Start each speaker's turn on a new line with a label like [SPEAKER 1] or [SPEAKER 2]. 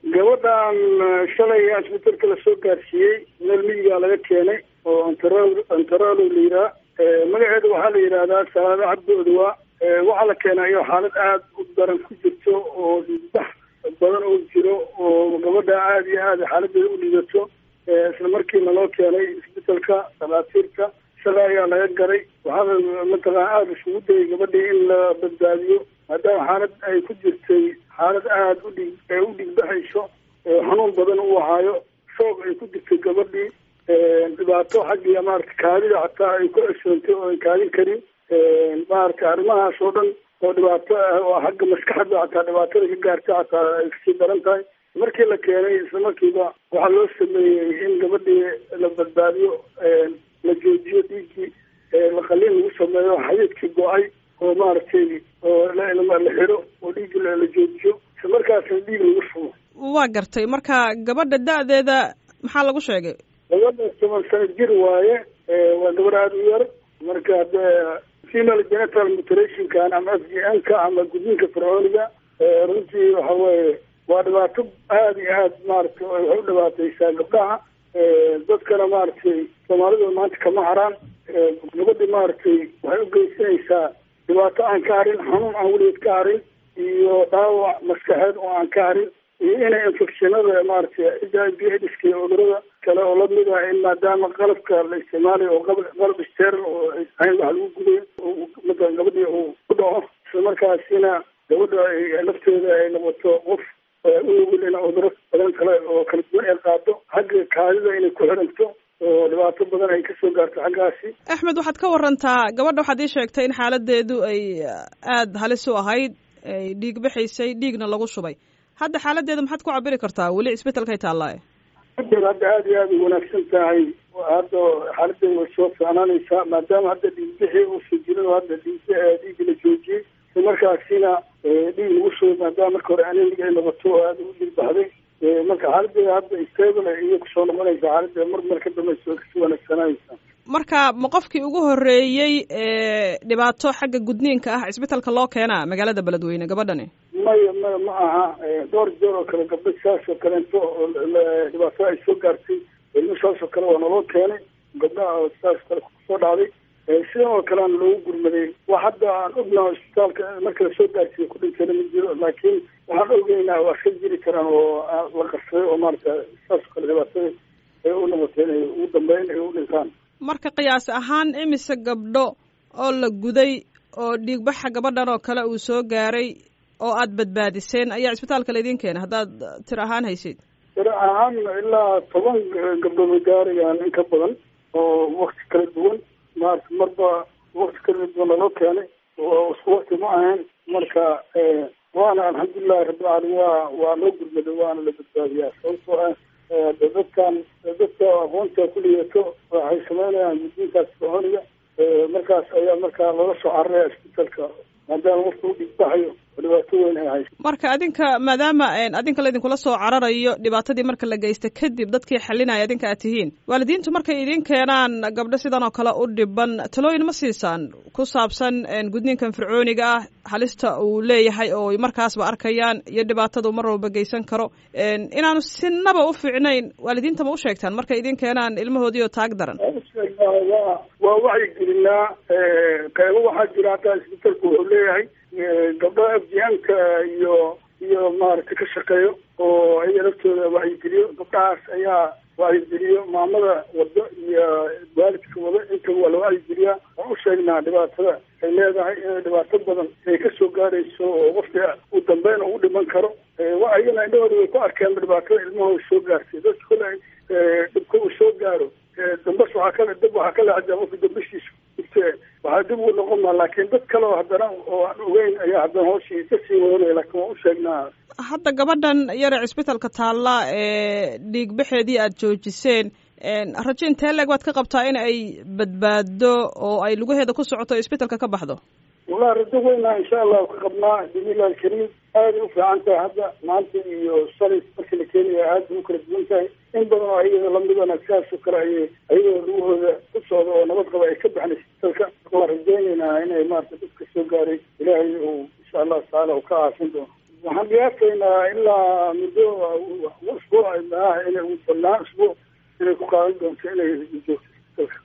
[SPEAKER 1] gabadhan shalay asbitalka lasoo gaarsiiyey meel miyigaa laga keenay oo antaro antaralo la yihaha magaceeda waxaa la yidhahdaa salaado cabdi odawaa waxaa la keenayo xaalad aada u daran ku jirto oo dhiigbax badan oo jiro oo gabadha aada iyo aada xaaladeeda u dhigato isla markiina loo keenay isbitalka dhakhaatiirta shalay ayaa laga garay waxaana mataqana aada isugu dayay gabadhii in la badbaadiyo maadaama xaalad ay ku jirtay xaalad aada u dhig u dhigbaxayso xanuun badan u ahaayo shoog ay ku jirtay gabadhii dhibaato xaggiya maarata kaadida xataa ay ku cesoontay oo ay kaadin karin maarata arrimahaas oo dhan oo dhibaato ah oo xagga maskaxda xataa dhibaatada ka gaartay xataa ay kasii daran tahay markii la keenay isla markiiba waxaa loo sameeyey in gabadhii la badbaadiyo la joojiyo dhiiggii laqaliin lagu sameeyo xadiidkii go-ay oo maaragtay oo la xiro oo dhiiggi la joojiyo isla markaasna dhiig lagu shubo
[SPEAKER 2] waa gartay marka gabadha da-deeda maxaa lagu sheegay
[SPEAKER 1] gabadha toban sano jir waaye waa gabar aada u yar marka de female genital muterationkan ama f g n ka ama gudniinka fircooniga runtii waxa weeye waa dhibaato aada iyo aad maaragtay waxay u dhibaataysaa gabdhaha dadkana maaragtay soomaalida maanta kama haraan gabadhi maaragtay waxay u geysanaysaa dhibaato aan ka harin xanuun aan weligeed ka harin iyo dhaawac maskaxeed oo aan ka harin iyo inay infectionada maaragtay h i b aids-ka iyo cudurada kale oo lamid ah in maadaama qalabka la isticmaalayo oo qalab steral oo ahayn wax lagu gudayo matalan gabadhii uu ku dhaco isla markaasina gabadha ay lafteeda ay noqoto qof u nugul in cuduro badan kale oo kala duwan ay qaado xagga kaadida inay ku xiranto oo dhibaato badan ay kasoo gaarto xaggaasi
[SPEAKER 2] axmed waxaad ka warantaa gabadha waxaad ii sheegtay in xaaladeedu ay aada halis u ahayd ay dhiig baxaysay dhiigna lagu shubay hadda xaaladeeda maxaad ku cabiri kartaa weli isbetelkay taallaaye
[SPEAKER 1] hadda aada iyo aada u wanaagsan tahay hadda xaaladeeda way soo fiicnaanaysaa maadaama hadda dhiigbixii uusan jirin oo hadda dhiig dhiiggi la joojiyey isla markaasina dhiig lagu shubay maadaama marka hore anemiga ay noqoto oo aada u dhiig baxday marka xaaladeeda hadda stable iyo kusoo noqonaysa xaaladeeda mar mar ka dambaysa way kasii wanaagsananaysaa
[SPEAKER 2] marka ma qofkii ugu horreeyey ee dhibaato xagga gudniinka ah isbetelka loo keenaa magaalada beledweyne gabadhani
[SPEAKER 1] maya maya ma aha dhowr jeer oo kale gabdho saas oo kaleento dhibaato ay soo gaartay ilmo saas oo kale waa naloo keenay gabdhaha saas kale kusoo dhacday sidan oo kaleana loogu gurmaday wax hadda aan ognaha isbitaalka marka lasoo gaarsiiyo ku dhintayna ma jiro laakiin waxaan ogeynaa waa ka jiri karaan oo la qarsaday oo maarata saas oo kale dhibaatada ay u noqotay inay ugu dambeyn ay u dhintaan
[SPEAKER 2] marka qiyaas ahaan imise gabdho oo la guday oo dhiigbaxa gabadhan oo kale uu soo gaaray oo aada badbaadiseen ayaa isbitaalka laydin keenay haddaad tir ahaan haysid
[SPEAKER 1] tir ahaan ilaa toban gabdhood way gaarayaan in ka badan oo wakti kala duwan maarata marba wakti kala duwan laloo keenay oo isku wakti ma ahayn marka waana alxamdulilahi rabbilcaalamiin waa waa loo gurmaday waana la badbaadiyaa sababtoo ah dadkan dadka aqoonta ku liyato waxay sameynayaan guddiinkaas fircooniga markaas ayaa markaa loola soo cararaya isbitaalka maadaama qofka u dhigbaxayo oo dhibaato weyn ay hayso
[SPEAKER 2] marka adinka maadaama adinka laydinkula soo cararayo dhibaatadii marka la geysta kadib dadkii xalinaya adinka aad tihiin waalidiintu markay idin keenaan gabdho sidan oo kale u dhiban talooyin ma siisaan ku saabsan gudniinkan fircooniga ah halista uu leeyahay oo markaasba arkayaan iyo dhibaatada mar walba geysan karo inaanu sinaba u fiicnayn waalidiinta ma u sheegtaan markay idin keenaan ilmahoodii oo taag daran
[SPEAKER 1] waa waa wacyigelinaa qeybo waxaa jira hataa isbitaalku wuxuu leeyahay gabdho afjihaanka iyo iyo maaragtay ka shaqeeyo oo ayaga laftooda wacyigeliyo gabdhahaas ayaa wacyigeliyo maamada wado iyo waalidka wado intaba waa la wacyigeliyaa waan u sheegnaa dhibaatada ay leedahay inay dhibaato badan ay kasoo gaarayso oo qofka u dambeyn ugu dhiman karo ayagana indhahooda way ku arkeen dhibaatada ilmahooda soo gaartay dadka kole dhibka uu soo gaaro dambas waxaa kale dab waxaa ka leexdaa qofka dambashiisa jirte waxaa dib ugu noqon maa laakiin dad kale oo haddana oo aan ogeyn ayaa haddana hooshii kasii wadanaya laakiin waan u sheegnaa
[SPEAKER 2] hadda gabadhan yare cisbitalka taalla ee dhiigbaxeedii aada joojiseen rajo intee leeg waad ka qabtaa in ay badbaado oo ay lugaheeda ku socoto isbitalka ka baxdo
[SPEAKER 1] wallahi rajo weynaa insha allahu ka qabnaa bismillahi alkariim aaday u fiican tahay hadda maanta iyo shalay markii la keenaya aada u kala duwan tahay in badan oo ayada lamidana sidaas oo kale ayay ayagoo lugahooda ku socda oo nabad qaba ay ka baxnay isbitalka waan rajeyneynaa inay maarata dadka soo gaaray ilaahay uu insha allahu tacaala uu ka caafin doono waxaan qiyaasaynaa ilaa muddo usbuuc ah inay ugu badnaan usbuuc inay ku qaadan doonto inay joogto dalka